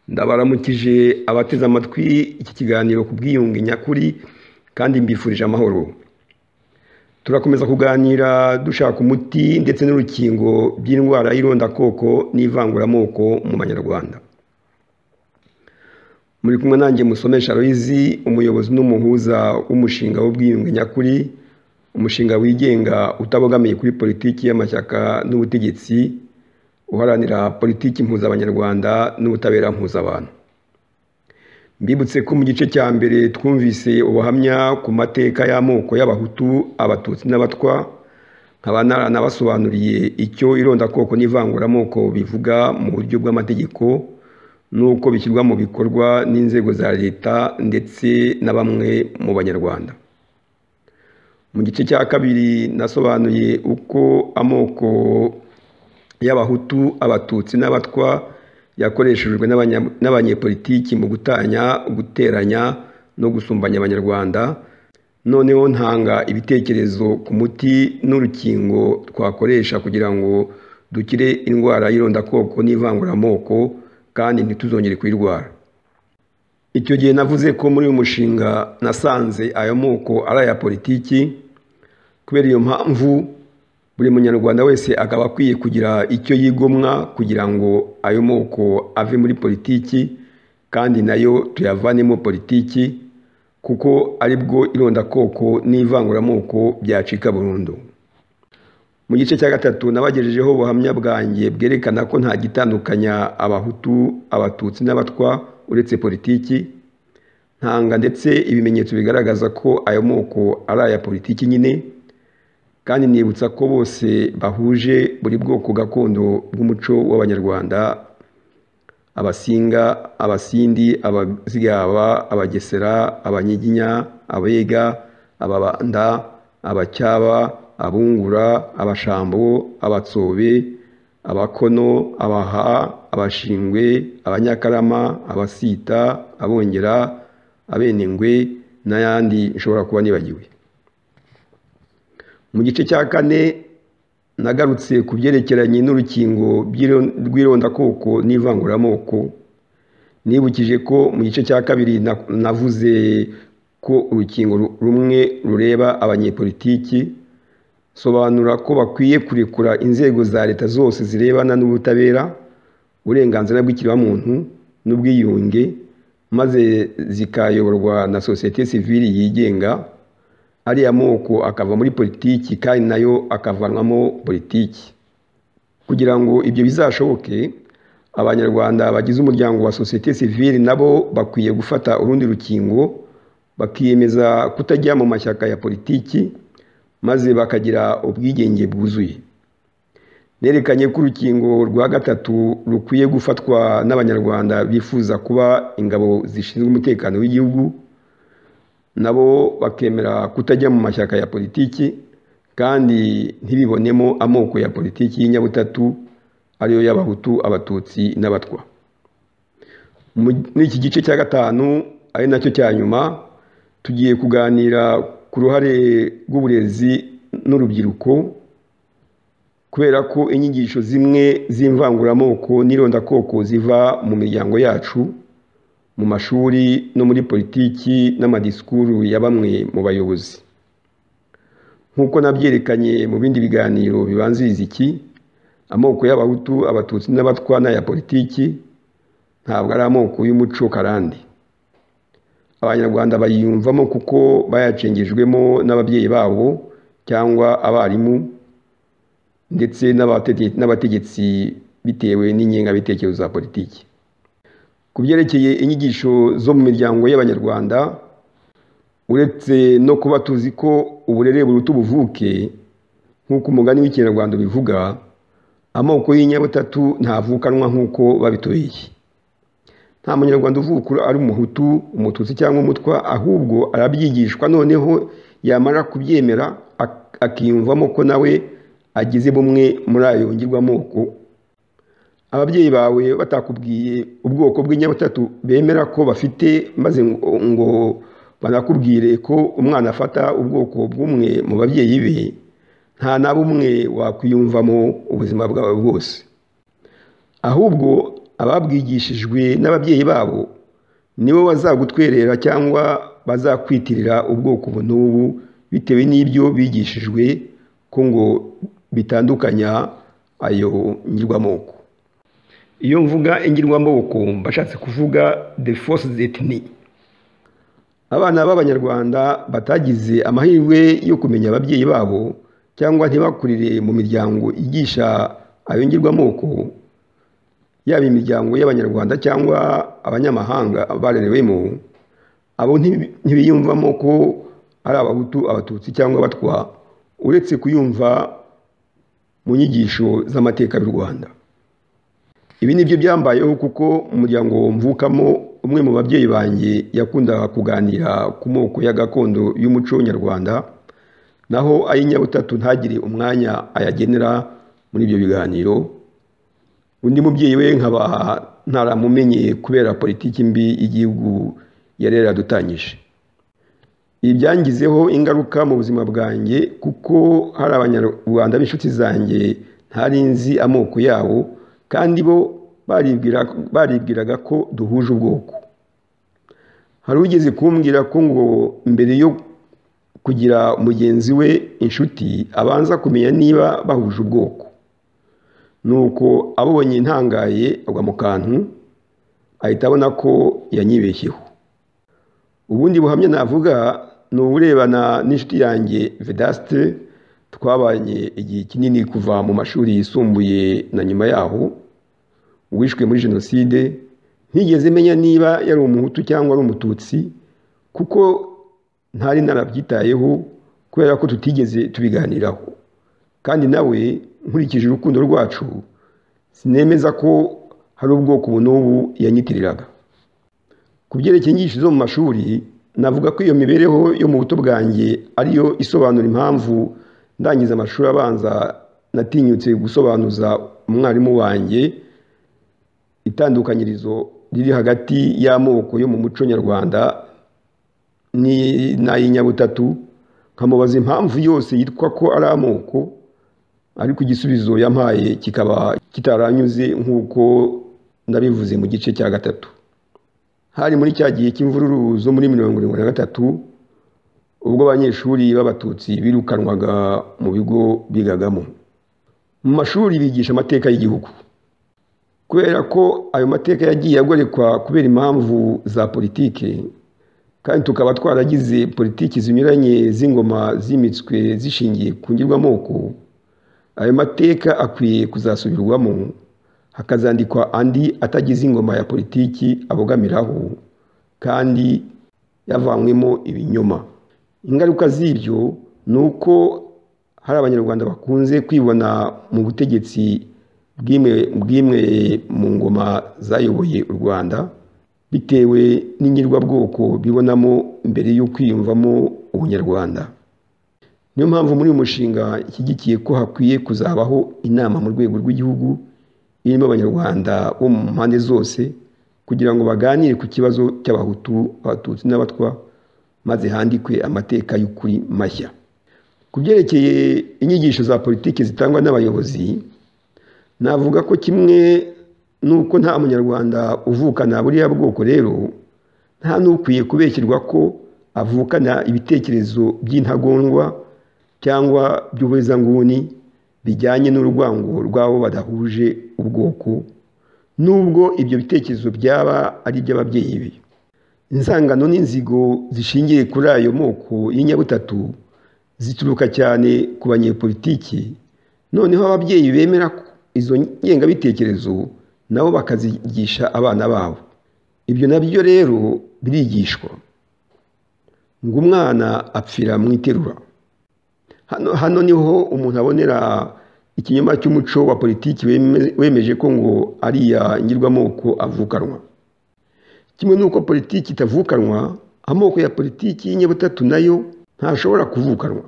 Ndabaramukije abateze amatwi iki kiganiro ku bwiyunge nyakuri kandi mbifurije amahoro. Turakomeza kuganira dushaka umuti ndetse n'urukingo by'indwara y'irondakoko n'ivanguramoko mu banyarwanda. Muri kumwe nanjye musomesha Aloyizi umuyobozi n'umuhuza w'umushinga w'ubwiyunge nyakuri umushinga wigenga utabogamiye kuri politiki y'amashyaka n'ubutegetsi uharanira politiki mpuzabanyarwanda n'ubutabera mpuzabantu mbibutse ko mu gice cya mbere twumvise ubuhamya ku mateka y'amoko y'abahutu abatutsi n'abatwa nkaba naranabasobanuriye icyo irondakoko n'ivanguramoko bivuga mu buryo bw'amategeko n'uko bishyirwa mu bikorwa n'inzego za leta ndetse na bamwe mu banyarwanda mu gice cya kabiri nasobanuye uko amoko y'abahutu abatutsi n'abatwa yakoreshejwe n'abanyepolitiki mu gutanya guteranya no gusumbanya abanyarwanda noneho ntanga ibitekerezo ku muti n'urukingo twakoresha kugira ngo dukire indwara y'irondakoko n'ivanguramoko kandi ntituzongere kuyirwara icyo gihe navuze ko muri uyu mushinga nasanze ayo moko ari aya politiki kubera iyo mpamvu buri munyarwanda wese akaba akwiye kugira icyo yigomwa kugira ngo ayo moko ave muri politiki kandi nayo tuyavanemo politiki kuko aribwo irondakoko n'ivanguramoko byacika burundu mu gice cya gatatu nabagejejeho ubuhamya bwanjye bwerekana ko nta gitandukanya abahutu abatutsi n'abatwa uretse politiki ntanga ndetse ibimenyetso bigaragaza ko ayo moko ari aya politiki nyine kandi nibutsa ko bose bahuje buri bwoko gakondo bw'umuco w'abanyarwanda abasinga abasindi abazigaba abagesera abanyiginya abega ababanda abacyaba abungura abashambo abatsobe abakono abaha abashingwe abanyakarama abasita abongera abenengwe n'ayandi nshobora kuba nibagiwe mu gice cya kane nagarutse ku byerekeranye n'urukingo rw'irondakoko n'ivanguramoko nibukije ko mu gice cya kabiri navuze ko urukingo rumwe rureba abanyepolitiki sobanura ko bakwiye kurekura inzego za leta zose zirebana n'ubutabera uburenganzira bw'ikiremwamuntu n'ubwiyunge maze zikayoborwa na sosiyete sivili yigenga ariya moko akava muri politiki kandi nayo akavanwamo politiki kugira ngo ibyo bizashoboke abanyarwanda bagize umuryango wa sosiyete sivili nabo bakwiye gufata urundi rukingo bakiyemeza kutajya mu mashyaka ya politiki maze bakagira ubwigenge bwuzuye nerekanye ko urukingo rwa gatatu rukwiye gufatwa n'abanyarwanda bifuza kuba ingabo zishinzwe umutekano w'igihugu nabo bakemera kutajya mu mashyaka ya politiki kandi ntibibonemo amoko ya politiki y'inyabutatu ariyo y'abahutu abatutsi n'abatwa muri iki gice cya gatanu ari nacyo cya nyuma tugiye kuganira ku ruhare rw'uburezi n'urubyiruko kubera ko inyigisho zimwe z'imvanguramoko n'irondakoko ziva mu miryango yacu mu mashuri no muri politiki n'amadisikuru ya bamwe mu bayobozi nk'uko nabyerekanye mu bindi biganiro bibanziriza iki amoko y'abahutu abatutsi n'abatwa n'aya politiki ntabwo ari amoko y'umuco karande abanyarwanda bayiyumvamo kuko bayacengejwemo n'ababyeyi babo cyangwa abarimu ndetse n'abategetsi bitewe n'ingengabitekerezo za politiki ku byerekeye inyigisho zo mu miryango y'abanyarwanda uretse no kuba tuzi ko uburere buruta ubuvuke nk'uko umugani w'ikinyarwanda ubivuga amoko y'inyabutatu ntavukanwa nk'uko babitubeshye nta munyarwanda uvuka ari umuhutu umututsi cyangwa umutwa ahubwo arabyigishwa noneho yamara kubyemera akiyumvamo ko nawe agize bumwe muri ayo ngirwamoko ababyeyi bawe batakubwiye ubwoko bw'inyabutatu bemera ko bafite maze ngo banakubwire ko umwana afata ubwoko bw'umwe mu babyeyi be nta na bumwe wakwiyumvamo ubuzima bwawe bwose ahubwo ababwigishijwe n'ababyeyi babo nibo bazagutwerera cyangwa bazakwitirira ubwoko n'ubu bitewe n'ibyo bigishijwe ko ngo bitandukanya ayo ngirwamoko iyo mvuga ingirwamoko mbashatse kuvuga the force ethnic abana b'abanyarwanda batagize amahirwe yo kumenya ababyeyi babo cyangwa ntibakurire mu miryango igisha ayo ngirwamoko yaba imiryango y'abanyarwanda cyangwa abanyamahanga barerewemo abo ntibiyumvamo ko ari abahutu abatutsi cyangwa abatwa uretse kuyumva mu nyigisho z'amateka y'u rwanda ibi ni byo byambayeho kuko umuryango mvukamo umwe mu babyeyi banjye yakundaga kuganira ku moko ya gakondo y'umuco nyarwanda naho ay'inyabutatu ntagire umwanya ayagenera muri ibyo biganiro undi mubyeyi we nkaba ntaramumenye kubera politiki mbi y'igihugu yari yaradutanyije ibi byangizeho ingaruka mu buzima bwanjye kuko hari abanyarwanda b'inshuti zanjye ntari nzi amoko yabo kandi bo baribwiraga ko duhuje ubwoko hari ugeze kumbwira ko ngo mbere yo kugira mugenzi we inshuti abanza kumenya niba bahuje ubwoko nuko abonye ntangaye agwa mu kantu ahita abona ko yanyibeshyeho ubundi buhamya navuga ni uburebana n'inshuti yanjye vedasite twabanye igihe kinini kuva mu mashuri yisumbuye na nyuma yaho wishwe muri jenoside ntigeze menya niba yari umuhutu cyangwa ari umututsi kuko ntari narabyitayeho kubera ko tutigeze tubiganiraho kandi nawe nkurikije urukundo rwacu sinemeza ko hari ubwoko ubu n'ubu yanyitiriraga ku byerekeye inyigisho zo mu mashuri navuga ko iyo mibereho yo mu buto bwanjye ariyo isobanura impamvu ndangiza amashuri abanza natinyutse gusobanuza umwarimu wanjye itandukanyirizo riri hagati y'amoko yo mu muco nyarwanda n'ay'inyabutatu nkamubaza impamvu yose yitwa ko ari amoko ariko igisubizo yampaye kikaba kitaranyuze nk'uko nabivuze mu gice cya gatatu hari muri cya gihe cy'imvururu zo muri mirongo irindwi na gatatu ubwo abanyeshuri b'abatutsi birukanwaga mu bigo bigagamo mu mashuri bigisha amateka y'igihugu kubera ko ayo mateka yagiye agorekwa kubera impamvu za politiki kandi tukaba twaragize politiki zinyuranye z'ingoma zimitswe zishingiye ku ngirwamoko ayo mateka akwiye kuzasubirwamo hakazandikwa andi atagize ingoma ya politiki abogamiraho kandi yavanywemo ibinyoma ingaruka z'ibyo ni uko hari abanyarwanda bakunze kwibona mu butegetsi bw'imwe mu ngoma zayoboye u rwanda bitewe n'ingirwabwoko bibonamo mbere yo kwiyumvamo ubunyarwanda niyo mpamvu muri uyu mushinga nshyigikiye ko hakwiye kuzabaho inama mu rwego rw'igihugu irimo abanyarwanda bo mu mpande zose kugira ngo baganire ku kibazo cy'abahutu abatutsi n'abatwa maze handikwe amateka y'ukuri mashya ku byerekeye inyigisho za politiki zitangwa n'abayobozi navuga ko kimwe n'uko nta munyarwanda uvukana buriya bwoko rero nta n'ukwiye kubeshyirwa ko avukana ibitekerezo by'intagondwa cyangwa by'ubuhezanguni bijyanye n'urwango rw'abo badahuje ubwoko nubwo ibyo bitekerezo byaba ari iby'ababyeyi be insangano n'inzigo zishingiye kuri ayo moko y'inyabutatu zituruka cyane ku banyepolitiki noneho ababyeyi bemera izo ngengabitekerezo nabo bakazigisha abana babo ibyo nabyo rero birigishwa ngo umwana apfira mu iterura hano niho umuntu abonera ikinyoma cy'umuco wa politiki wemeje ko ngo ariya ngirwamoko avukanwa kimwe n'uko politiki itavukanwa amoko ya politiki y'inyabutatu nayo ntashobora kuvukanwa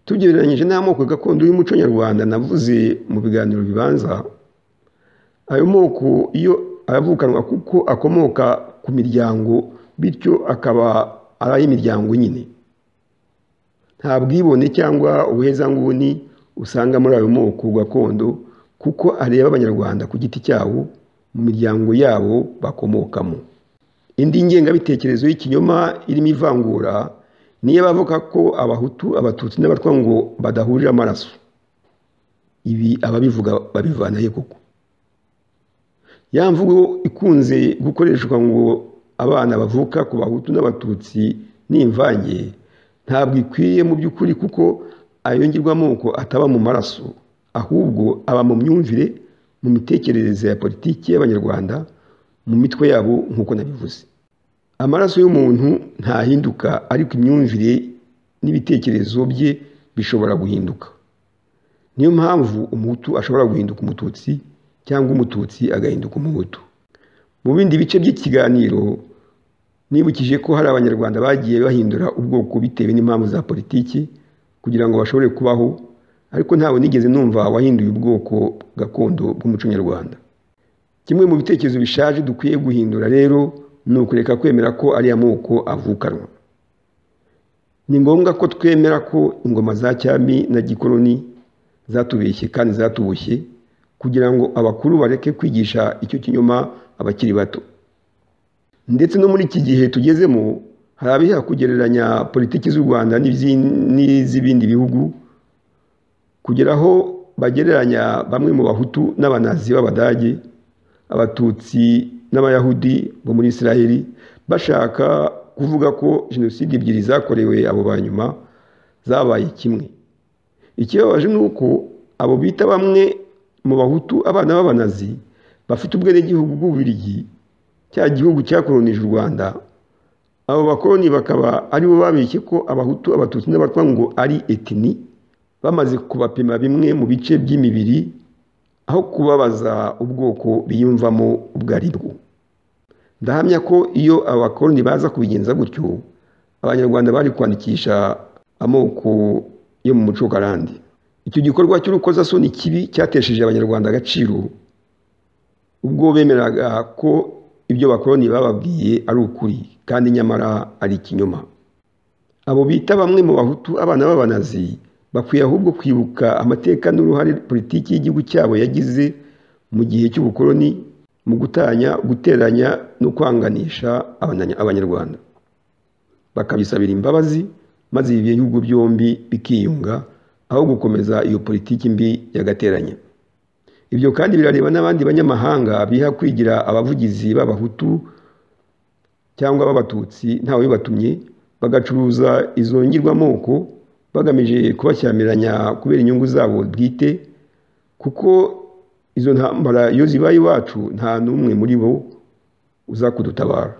tugereranyije n'amoko gakondo y'umuco nyarwanda navuze mu biganiro bibanza ayo moko iyo aravukanwa kuko akomoka ku miryango bityo akaba ari ay'imiryango nyine nta bwibone cyangwa ubuhezanguni usanga muri ayo moko gakondo kuko areba abanyarwanda ku giti cyabo mu miryango yabo bakomokamo indi ngengabitekerezo y'ikinyoma irimo ivangura niyo bavuga ko abahutu abatutsi n'abatwa ngo badahurira amaraso ibi ababivuga babivana he koko ya mvugo ikunze gukoreshwa ngo abana bavuka ku bahutu n'abatutsi n'imvange ntabwo ikwiye mu by'ukuri kuko ayo ngirwamoko ataba mu maraso ahubwo aba mu myumvire mu mitekerereze ya politiki y'abanyarwanda mu mitwe yabo nk'uko nabivuze amaraso y'umuntu ntahinduka ariko imyumvire n'ibitekerezo bye bishobora guhinduka niyo mpamvu umuhutu ashobora guhinduka umututsi cyangwa umututsi agahinduka umuhutu mu bindi bice by'ikiganiro nibukije ko hari abanyarwanda bagiye bahindura ubwoko bitewe n'impamvu za politiki kugira ngo bashobore kubaho ariko ntawe nigeze numva wahinduye ubwoko gakondo bw'umuco nyarwanda kimwe mu bitekerezo bishaje dukwiye guhindura rero ni ukureka kwemera ko ariya moko avukanwa ni ngombwa ko twemera ko ingoma za cyami na gikoroni zatubeshye kandi zatuboshye kugira ngo abakuru bareke kwigisha icyo kinyoma abakiri bato ndetse no muri iki gihe tugezemo hari abiha kugereranya politiki z'u rwanda n'iz'ibindi bihugu kugera aho bagereranya bamwe mu bahutu n'abanazi b'abadage abatutsi n'abayahudi bo muri israheli bashaka kuvuga ko jenoside ebyiri zakorewe abo ba nyuma zabaye kimwe ikibabaje ni uko abo bita bamwe mu bahutu abana b'abanazi bafite ubwenegihugu bw'ububirigi cya gihugu cyakoronije u rwanda abo bakoroni bakaba aribo babeshye ko abahutu abatutsi n'abatwa ngo ari etini bamaze kubapima bimwe mu bice by'imibiri aho kubabaza ubwoko biyumvamo ubwo ari bwo ndahamya ko iyo abakoroni baza kubigenza gutyo abanyarwanda bari kwandikisha amoko yo mu muco karande icyo gikorwa cy'urukozasoni kibi cyatesheje abanyarwanda agaciro ubwo bemeraga ko ibyo bakoroni bababwiye ari ukuri kandi nyamara ari ikinyoma abo bita bamwe mu bahutu abana b'abanazi bakwiye ahubwo kwibuka amateka n'uruhare politiki y'igihugu cyabo yagize mu gihe cy'ubukoroni mu gutanya guteranya no kwanganisha abanyarwanda bakabisabira imbabazi maze ibi bihugu byombi bikiyunga aho gukomeza iyo politiki mbi yagateranya ibyo kandi birareba n'abandi banyamahanga biha kwigira abavugizi b'abahutu cyangwa b'abatutsi ntawe bibatumye bagacuruza izo ngirwamoko bagamije kubashyamiranya kubera inyungu zabo bwite kuko izo ntambara iyo zibaye iwacu nta n'umwe muri bo uza kudutabara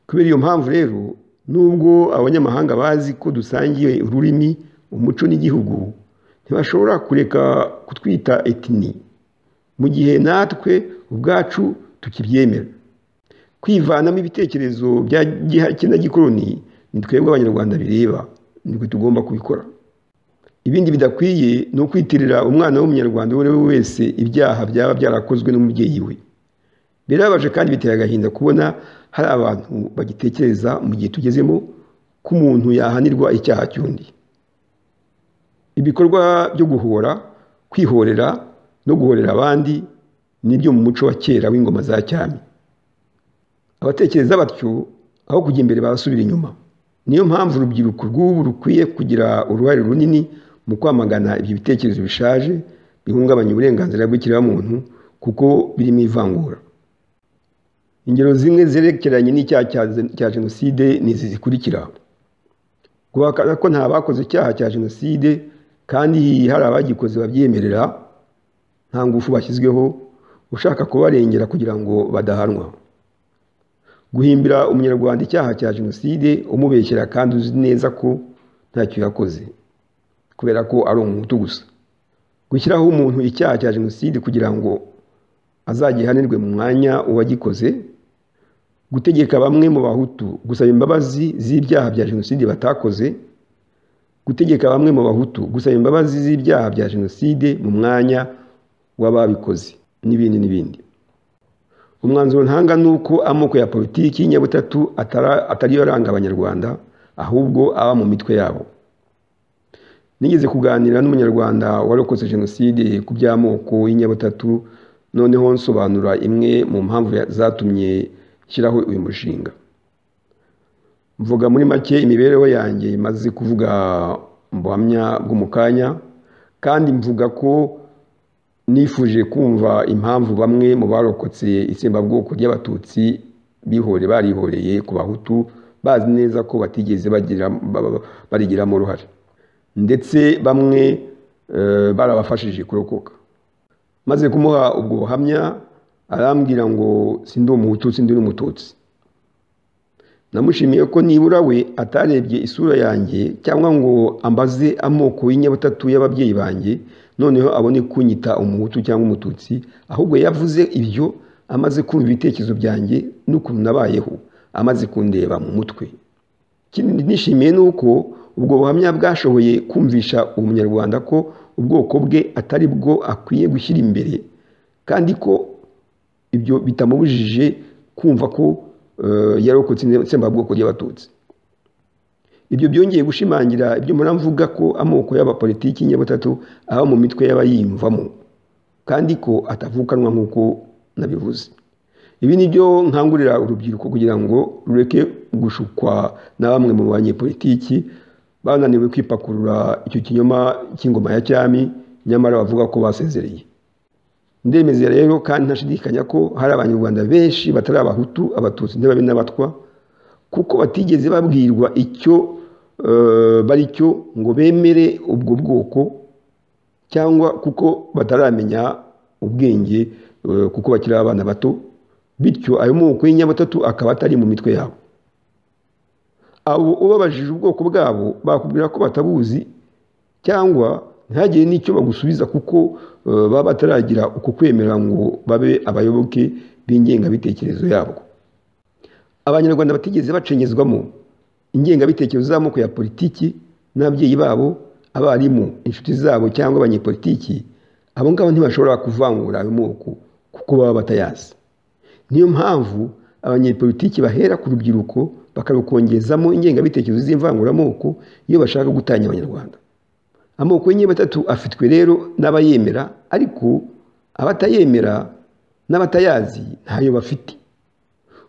kubera iyo mpamvu rero nubwo abanyamahanga bazi ko dusangiye ururimi umuco n'igihugu ntibashobora kureka kutwita etini mu gihe natwe ubwacu tukibyemera kwivanamo ibitekerezo bya gihake na gikoroni ni twebwe abanyarwanda bireba nibwo tugomba kubikora ibindi bidakwiye ni ukwitirira umwana w'umunyarwanda uwo ari we wese ibyaha byaba byarakozwe n'umubyeyi we birabaje kandi biteye agahinda kubona hari abantu bagitekereza mu gihe tugezemo ko umuntu yahanirwa icyaha cy'undi ibikorwa byo guhora kwihorera no guhorera abandi nibyo mu muco wa kera w'ingoma za cyami abatekereza batyo aho kujya imbere barasubira inyuma niyo mpamvu urubyiruko rw'ubu rukwiye kugira uruhare runini mu kwamagana ibyo bitekerezo bishaje bihungabanya uburenganzira bw'ikiremwamuntu kuko birimo ivangura ingero zimwe zerekeranye n'icyaha cya jenoside ni izi zikurikira guhakana ko nta bakoze icyaha cya jenoside kandi hari abagikoze babyemerera nta ngufu bashyizweho ushaka kubarengera kugira ngo badahanwa guhimbira umunyarwanda icyaha cya jenoside umubeshyera kandi uzi neza ko ntacyo yakoze kubera ko ari umuhutu gusa gushyiraho umuntu icyaha cya jenoside kugira ngo azagihanirwe mu mwanya uwagikoze gutegeka bamwe mu bahutu gusaba imbabazi z'ibyaha bya jenoside batakoze gutegeka bamwe mu bahutu gusaba imbabazi z'ibyaha bya jenoside mu mwanya w'ababikoze n'ibindi n'ibindi umwanzuro ntanga ni uko amoko ya politiki y'inyabutatu atari yo aranga abanyarwanda ahubwo aba mu mitwe yabo nigeze kuganira n'umunyarwanda warokotse jenoside ku by'amoko y'inyabutatu noneho nsobanura imwe mu mpamvu ya- zatumye nshyiraho uyu mushinga mvuga muri make imibereho yanjye maze kuvuga mbuhamya bwo mu kanya kandi mvuga ko nifuje kumva impamvu bamwe mu barokotse itsembabwoko ry'abatutsi bihore barihoreye ku bahutu bazi neza ko batigeze bagira ba- ba- barigiramo uruhare ndetse bamwe eh, barabafashije kurokoka maze kumuha ubwo buhamya arambwira ngo sindi umuhutu sindi n'umututsi namushimiye ko nibura we atarebye isura yanjye cyangwa ngo ambaze amoko y'inyabutatu y'ababyeyi banjye noneho abone kunyita umuhutu cyangwa umututsi ahubwo yavuze ibyo amaze kumva ibitekerezo byanjye n'ukuntu nabayeho amaze kundeba mu mutwe ikindi nishimiye ni uko ubwo buhamya bwashoboye kumvisha umunyarwanda ko ubwoko bwe atari bwo akwiye gushyira imbere kandi ko ibyo bitamubujije kumva ko eh, yarokotse itsembabwoko ry'abatutsi ibyo byongeye gushimangira ibyo muramvuga ko amoko y'abapolitiki nyabutatu aba mu mitwe y'abayiyumvamo kandi ko atavukanwa nk'uko nabivuze ibi ni byo nkangurira urubyiruko kugira ngo rureke gushukwa na bamwe mu banyepolitiki bananiwe kwipakurura icyo kinyoma cy'ingoma ya cyami nyamara bavuga ko basezereye ndemeza rero kandi ntashidikanya ko hari abanyarwanda benshi batari abahutu abatutsi n'ababi n'abatwa kuko batigeze babwirwa icyo eh, bari cyo ngo bemere ubwo bwoko cyangwa kuko bataramenya ubwenge eh, kuko bakiri abana bato bityo ayo moko y'inyabutatu akaba atari mu mitwe yabo abo ubabajije ubwoko bwabo bakubwira ko batabuzi cyangwa ntihagire n'icyo bagusubiza kuko eh, baba bataragira uko kwemera ngo babe abayoboke b'ingengabitekerezo yabwo abanyarwanda batigeze bacenyezwamo ingengabitekerezo z'amoko ya politiki n'ababyeyi babo abarimu inshuti zabo cyangwa abanyepolitiki abo ngabo ntibashobora kuvangura ayo moko kuko baba batayazi niyo mpamvu abanyepolitiki bahera ku rubyiruko bakarukongezamo ingengabitekerezo z'imvanguramoko iyo bashaka gutanya abanyarwanda amoko y'inyabatatu afitwe rero n'abayemera ariko abatayemera n'abatayazi ntayo bafite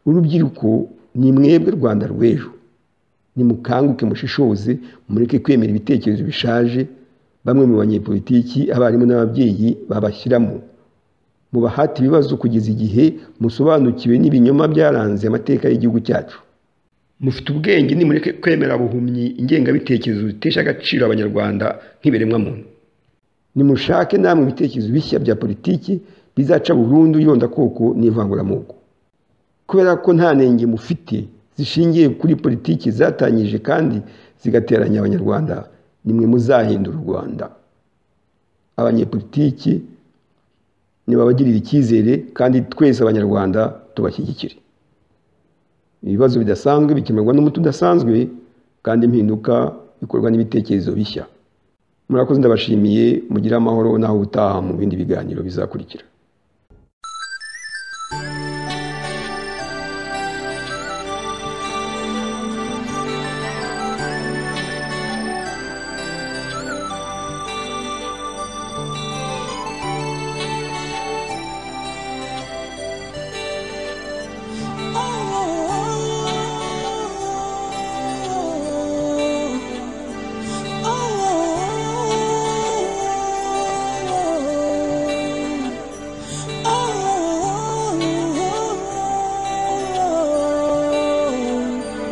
urubyiruko ni mwebwe rwanda rw'ejo nimukanguke mushishoze mureke kwemera ibitekerezo bishaje bamwe mu banyepolitiki abarimu n'ababyeyi babashyiramo mubahate ibibazo kugeza igihe musobanukiwe n'ibinyoma byaranze amateka y'igihugu cyacu mufite ubwenge nimureke kwemera buhumyi ingengabitekerezo zitesha agaciro abanyarwanda nk'ibiremwamuntu nimushake namwe ibitekerezo bishya bya politiki bizaca burundu irondakoko n'ivanguramoko kubera ko nta nenge mufite zishingiye kuri politiki zatangije kandi zigateranya abanyarwanda nimwe muzahindura u rwanda abanyepolitiki nibabagirira icyizere kandi twese abanyarwanda tubashyigikire ibibazo bidasanzwe bikemurwa n'umuti udasanzwe kandi impinduka bikorwa n'ibitekerezo bishya murakoze ndabashimiye mugire amahoro naho ubutaha mu bindi biganiro bizakurikira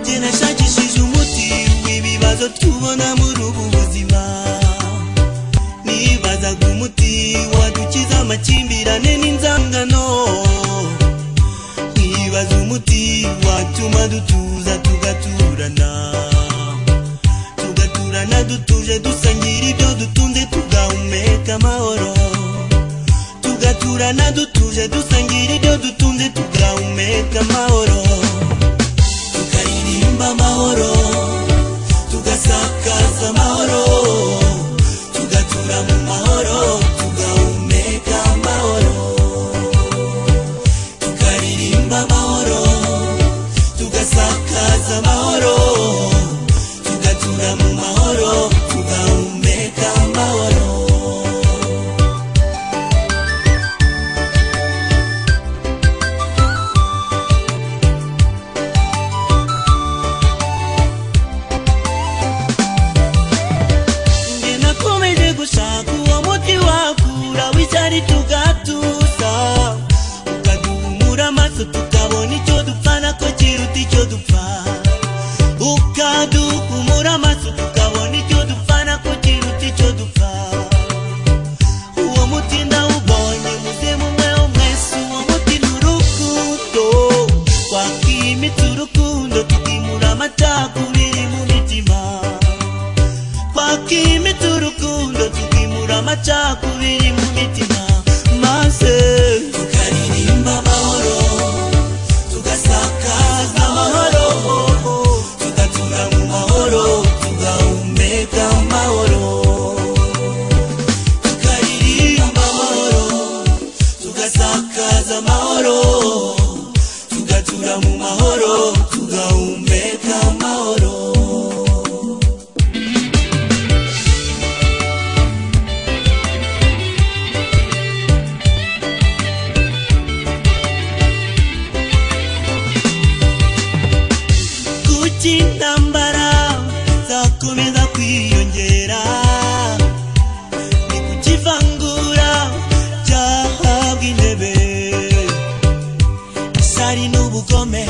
kinashakishije umuti w'ibibazo tubona muri ubu buzima nibazaga umuti wadukiza amakimbirane n'inzangano nkibaza umuti watuma dutuza tugaturana tugaturana dutuje dusangira ibyo dutunze tugahumeka amahoro tugaturana dutuje dusangira ibyo dutunze tugahumeka amahoro tukaririmba amahoro tugasakaza amahoro tugatura mu mahoro tugahumeka amahoro tukaririmba amahoro tugasakaza amahoro tugatura mu mahoro tugahumeka amaso tukabona icyo dupfa nako kiruta icyo dupfa ukaduhumura amaso tukabona icyo dupfa nako kiruta icyo dupfa uwo muti ndawubonye muzemu umwe wo mwese uwo muti ni urukundo twakimitse urukundo tutimura amacakubiri mu mitima twakwimita urukundo tukimura amacakubiri mu mitima maze tukaririmba amahoro tugasakaza amahoro tugatura mu mahoro tugahumeka amahoro tukaririmba amahoro tugasakaza amahoro tugatura mu mahoro tugahumeka amahoro kuki intambara zakomeza kwiyongera ni kuki ivangura ryahabwa intebe isari n'ubugome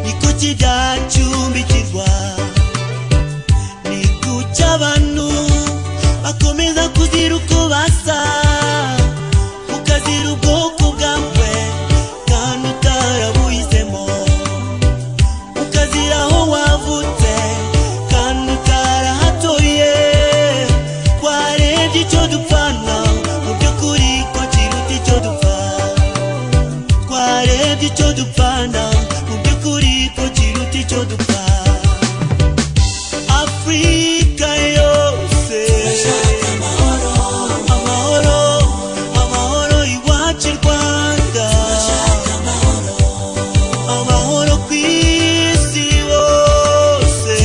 ni kuki byacumbikirwa ni kuki abantu bakomeza kuzira uko basa ukazira ubwoko bwawe kandi utarabuhisemo ukazira aho wavutse kandi utarahatuye warebye icyo dupfana mu by'ukuri ko kiruta icyo dupfa twarebye icyo dupfana mu by'ukuri ko kiruta icyo dupfa afurika yose amahoro amahoro iwacu i rwanda amahoro ku isi hose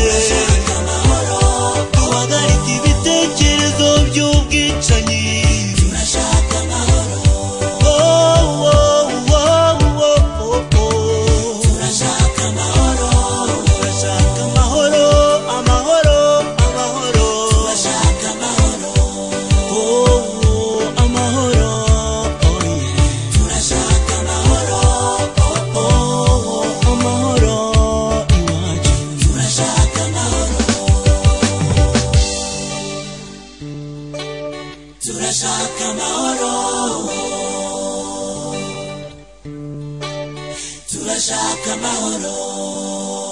duhagarike ibitekerezo by'ubwicanyi Oh, oh, oh, oh, oh, oh. Turashaka amahoro, amahoro, amahoro. Oh, oh, amahoro, oh, yeah. Oh, amahoro iwacu turashaka amahoro turashaka amahoro turashaka amahoro